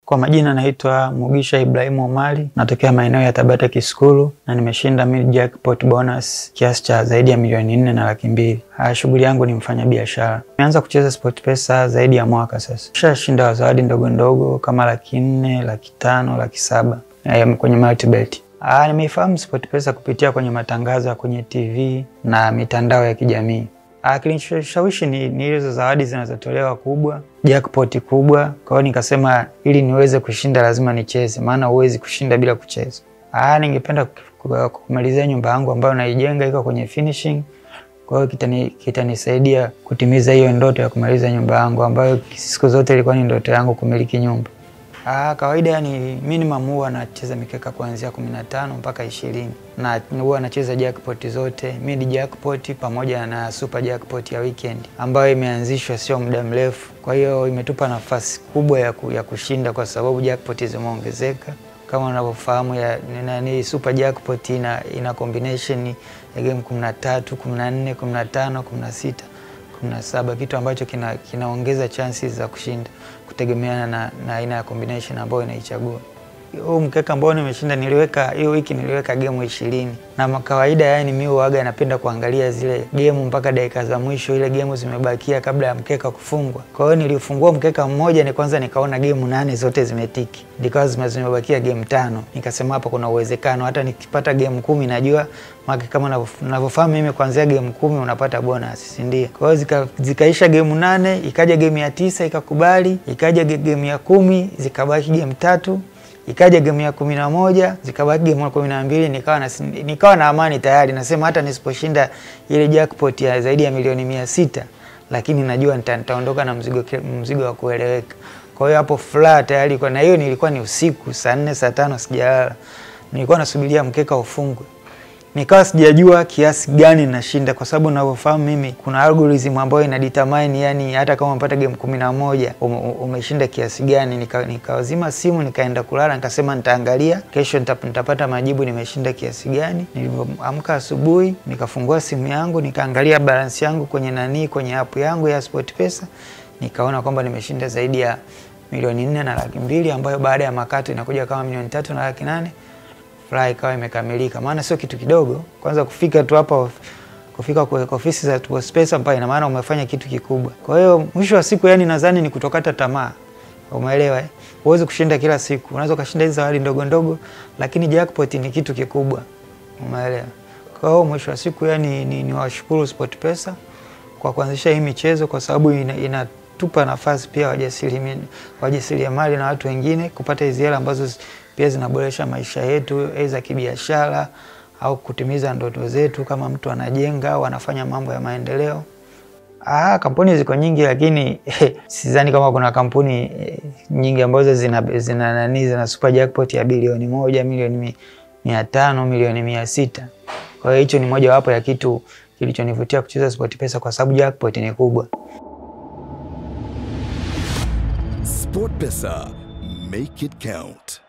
Kwa majina naitwa Mugisha Ibrahimu Omari, natokea maeneo ya Tabata Kiskulu na nimeshinda mid jackpot bonus kiasi cha zaidi ya milioni nne na laki mbili. Shughuli yangu ni mfanya biashara. Nimeanza kucheza SportPesa zaidi ya mwaka sasa. Nishashinda zawadi ndogo ndogo kama laki nne, laki tano, laki saba kwenye multibet. Ah, nimeifahamu SportPesa kupitia kwenye matangazo ya kwenye TV na mitandao ya kijamii. Ah, kilinishawishi ni, ni hizo zawadi zinazotolewa kubwa, jackpot kubwa. Kwa hiyo nikasema ili niweze kushinda lazima nicheze, maana huwezi kushinda bila kucheza. Ah, ningependa kumalizia nyumba yangu ambayo naijenga iko kwenye finishing. Kwa hiyo kitani, kitanisaidia kutimiza hiyo ndoto ya kumaliza nyumba yangu ambayo siku zote ilikuwa ni ndoto yangu kumiliki nyumba. Ah, kawaida ni minimum huwa nacheza mikeka kuanzia 15 mpaka 20 na huwa nacheza jackpot zote, mid jackpot pamoja na super jackpot ya weekend ambayo imeanzishwa sio muda mrefu. Kwa hiyo imetupa nafasi kubwa ya, ku, ya kushinda kwa sababu jackpot zimeongezeka. Kama unavyofahamu ya nani, super jackpot ina, ina combination ya game 13, 14, 15, 16 17 kitu ambacho kinaongeza kina chances za kushinda kutegemeana na, na aina ya combination ambayo inaichagua. Huu mkeka ambao nimeshinda niliweka hiyo wiki niliweka gemu ishirini na kawaida, yani mimi huaga napenda kuangalia zile gemu mpaka dakika za mwisho, ile gemu zimebakia kabla ya mkeka kufungwa. Kwa hiyo nilifungua mkeka mmoja ni kwanza nikaona gemu nane zote zimetiki, ndikawa zimebakia gemu tano, nikasema hapa kuna uwezekano hata nikipata gemu kumi najua maki kama navyofahamu mimi kuanzia gemu kumi unapata bonus, si ndio? Kwa hiyo zika, zikaisha gemu nane, ikaja gemu ya tisa ikakubali, ikaja gemu ya kumi zikabaki gemu tatu ikaja gemu ya kumi na moja zikabaki gemu ya kumi na mbili nikawa na, nikawa na amani tayari, nasema hata nisiposhinda ile jackpot ya zaidi ya milioni mia sita lakini najua nitaondoka na mzigo, mzigo wa kueleweka. Kwa hiyo hapo furaha tayari kwa, na hiyo nilikuwa ni usiku saa nne saa tano sijalala, nilikuwa nasubiria mkeka ufungwe nikawa sijajua kiasi gani nashinda, kwa sababu ninavyofahamu mimi kuna algorithm ambayo ina determine, yani hata kama umepata game kumi na moja umeshinda kiasi gani. Nikawazima nika simu nikaenda kulala, nikasema nitaangalia kesho nitapata majibu nimeshinda kiasi gani. Nilipoamka asubuhi nikafungua simu yangu nikaangalia balance yangu kwenye nani, kwenye app yangu ya SportPesa nikaona kwamba nimeshinda zaidi ya milioni nne na laki mbili ambayo baada ya makato inakuja kama milioni tatu na laki nane furaha ikawa imekamilika, maana sio kitu kidogo. Kwanza kufika tu hapa, kufika kwa ofisi za SportPesa mpaka, ina maana umefanya kitu kikubwa. Kwa hiyo mwisho wa siku, yani nadhani ni kutokata tamaa, umeelewa eh? Huwezi kushinda kila siku, unaweza ukashinda hizi zawadi ndogo ndogo, lakini jackpot ni kitu kikubwa, umeelewa? Kwa hiyo mwisho wa siku, yani ni, ni washukuru SportPesa kwa kuanzisha hii michezo, kwa sababu ina, ina tupa nafasi pia wajasiriamali na watu wengine kupata hizi hela ambazo pia zinaboresha maisha yetu za kibiashara au kutimiza ndoto zetu, kama mtu anajenga au anafanya mambo ya maendeleo. Ah, kampuni ziko nyingi, lakini eh, sidhani kama kuna kampuni eh, nyingi ambazo zina zina nani zina super jackpot ya bilioni moja, milioni mia tano, milioni mia sita. Kwa hiyo hicho ni moja wapo ya kitu kilichonivutia kucheza SportPesa kwa sababu jackpot ni kubwa. SportPesa, make it count.